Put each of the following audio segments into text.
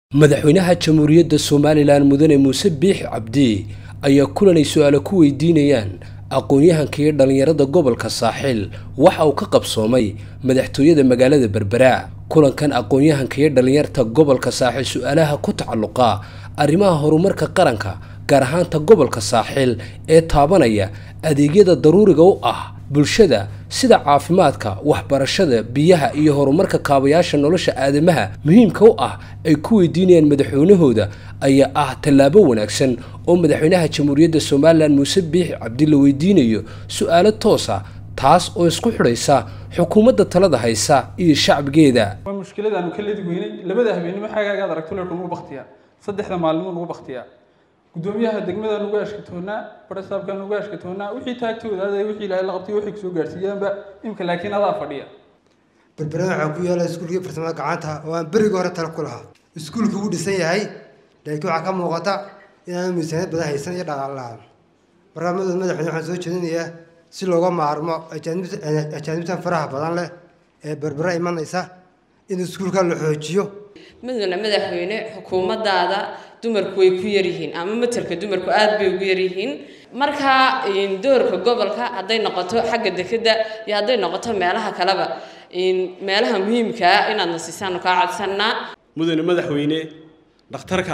madaxweynaha jamhuuriyadda somalilan mudane muuse biix cabdi ayaa kulanay su-aalo ku weydiinayaan aqoon-yahanka iyo dhallinyarada gobolka saaxil waxa uu ka qabsoomay madaxtooyada magaalada berbera kulankan aqoon-yahanka iyo dhallinyarta gobolka saaxil su-aalaha ku tacalluqa arrimaha horumarka qaranka gaar ahaanta gobolka saaxil ee taabanaya adeegyada daruuriga u ah bulshada sida caafimaadka waxbarashada biyaha iyo horumarka kaabayaasha nolosha aadamaha muhiimka u ah ay ku weydiinayaan madaxweynahooda ayaa ah tallaabo wanaagsan oo madaxweynaha jamhuuriyadda somalilan muuse biix cabdi la weydiinayo su-aalo toosa taas oo isku xidhaysa xukuumadda talada haysa iyo shacbigeeda waa mushkiladaanu ka ledi weynay labada habeenimo xagaagaad aragto leerku nugu baktiyaa saddexda maalimo nugu baktiyaa gudoomiyaha degmada nugu ashkatoonaa barasaabka nugu ashkatoonaa wixii taagtooda aday wixii ilaahay la qabtay waxay kusoo gaarsiiyaanba imka laakiin adaa fadhiya berberada waxaa ku yaala iskuulkii farsamada gacanta oo aan berigii hore tala ku lahaa iskuulka wuu dhisan yahay laakiin waxaa ka muuqata inaanu miisaaniyad badan haysan iyo dhaqaal la-aan markaa madax madaxweyne waxaan soo jeedinayaa si looga maarmo ajaanibtan faraha badan leh ee berbera imanaysa in iskuulka la xoojiyo mudane madaxweyne xukuumadaada dumarku way ku yaryihiin ama matalka dumarku aada bay ugu yaryihiin markaa doorka gobolka hadday noqoto xagga dekeda iyo hadday noqoto meelaha kaleba meelaha muhiimkaa inaadna siisaanu kaa codsanaa mudane madaxweyne dhakhtarka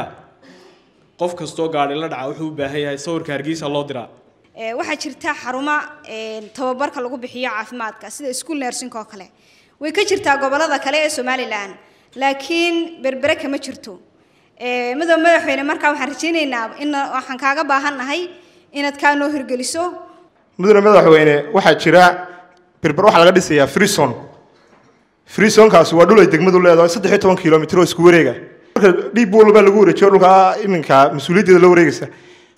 qof kastoo gaadhi la dhaca wuxuu u baahan yahay sawirka hargeysa loo diraa waxaa jirta xarumo tababarka lagu bixiyo caafimaadka sida school nursing oo kale way ka jirtaa gobolada kale ee somalilan laakiin berbere kama jirto madow madaxweyne markaa waxaan rajaynaynaa in waxaan kaaga baahannahay inaad kaa noo hirgeliso mudane madaxweyne waxaa jira berber waxaa laga dhisayaa freeson freesonkaasi waa dhul ay degmadu leedahay saddex iyo toban kilomitr oo isku wareega marka dhiib walba lagu wareejiyo dhulkaa iminka mas-uuliyaddeeda la wareegaysa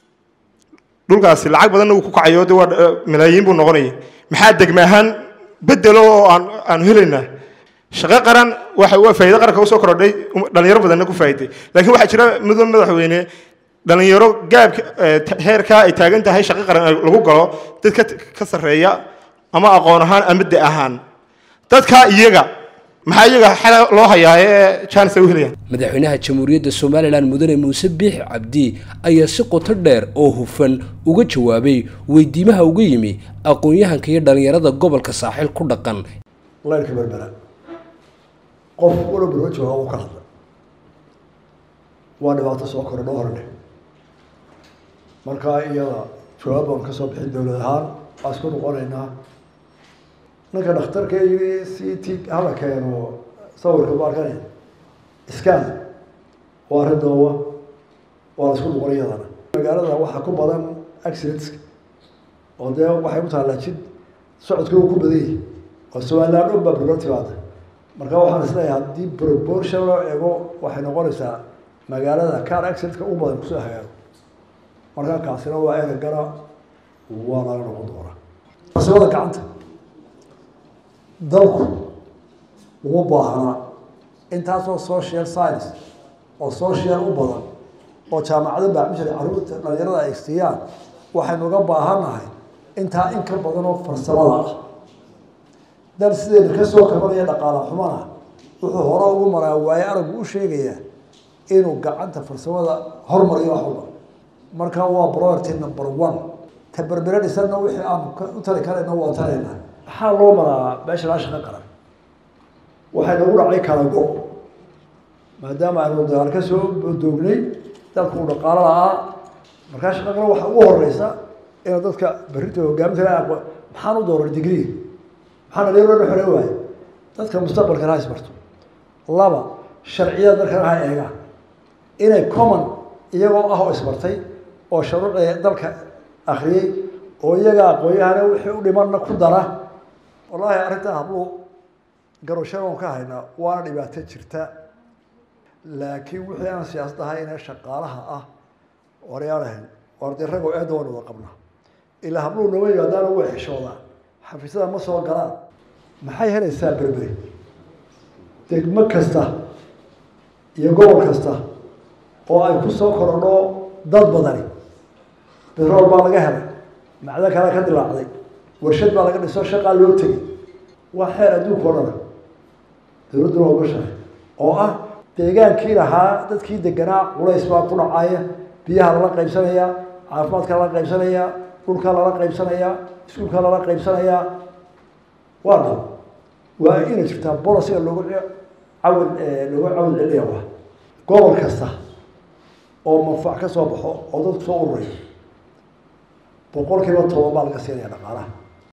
dhulkaasi lacag badanna uu ku kacayo de waa malaayiin buu noqonaya maxaa degme ahaan bedelo oo aan aanu helaynaa shaqo qaran waxa waa faa'iido qaranka usoo kordhay dhalinyaro badanna ku faa'iiday laakiin waxaa jira mudane madaxweyne dhalinyaro gaabka heerkaa ay taagan tahay shaqo qaran lagu galo dad ka ka sarreeya ama aqoon ahaan ama de ahaan dadkaa iyaga maxaa iyaga xal loo hayaa ee jaanis ay u helayaan madaxweynaha jamhuuriyadda somalilan mudane muuse biix cabdi ayaa si qoto dheer oo hufan uga jawaabay weydiimaha uga yimi aqoon-yahanka iyo dhallinyarada gobolka saaxiil ku dhaqan leyrka berbera qof walo berber jooga u ka hadla waa dhibaato soo korodho horne markaa iyada jawaab baan ka soo bixin dowlad ahaan waa isku noqonaynaa ninka dhakhtarka yii c t hala keeno sawirka baarkan scan waa arrin doowa waa la isku noqon iyadana magaalada waxaa ku badan accidentska oo dee waxay ku taallaa jid socodka uu ku badan yahay oo somaliland dhan baa berber timaada marka waxaan isleeyahay haddii proportion loo eego waxay noqonaysaa magaalada car accidentka u badan kusoo hagaago markaa kaasina waa eragana waa laga noqon doonaa farsamada gacanta dalku uma baahnaa intaasoo social science oo social u badan oo jaamacado baacmishar caruurta dhalinyarada ay siiyaan waxaynu uga baahannahay intaa in ka badan oo farsamada ah dal sideena kasoo kabanaya dhaqaala xumana wuxuu hore ugu maraa waaye aragu u sheegayaa inuu gacanta farsamada hormariyo wax walba marka waa priority number one ta berbere dhisanna wixii aanu u tali karayna waa talayna maxaa loo maraa meesha laa shaqo qaran waxay nagu dhacay kala go maadaama aynu dagaal ka soo doognay dalku uu dhaqaalo la-aa markaa shaqo qaran waxaa ugu horeysa inuu dadka berrinta hogaaminta maxaan u dooray digrii maxaa dhalinyaro la xorey waayo dadka mustaqbalkana ha isbarto laba sharciyada dalkana ha eegaan inay common iyagoo ah oo isbartay oo shuruucda dalka akriyey oo iyaga aqoon-yahana wixii u dhimanna ku dara wallaahi arrintan habluu garowshadan ka haynaa waana dhibaato jirta laakiin wixii aan siyaasad ahayn ee shaqaalaha ah waryaalahan war dee ragoo eedda waan wada qabnaa ilaa habluu nama yimaadaana way xishoodaan xafiisyada ma soo galaan maxay helaysaa berberi degmo kasta iyo gobol kasta oo ay ku soo korodho dad badani betrool baa laga helay macdo kale ka dilaacday warshad baa laga dhiso shaqaa loo tegay waa xeer adduunka o dhana dowladduna ogashahay oo ah deegaankii lahaa dadkii deganaa culays baa ku dhacaya biyaha lala qaybsanayaa caafimaadka lala qaybsanayaa dhulka lala qaybsanayaa iskuulka lala qaybsanayaa waa dhab waa inay jirtaa bolosiga loogu cawil loogu cawil celiya wa gobol kasta oo manfac ka soo baxo oo dadku soo ururayo boqol kiiba toban baa laga siinaya dhaqaalaha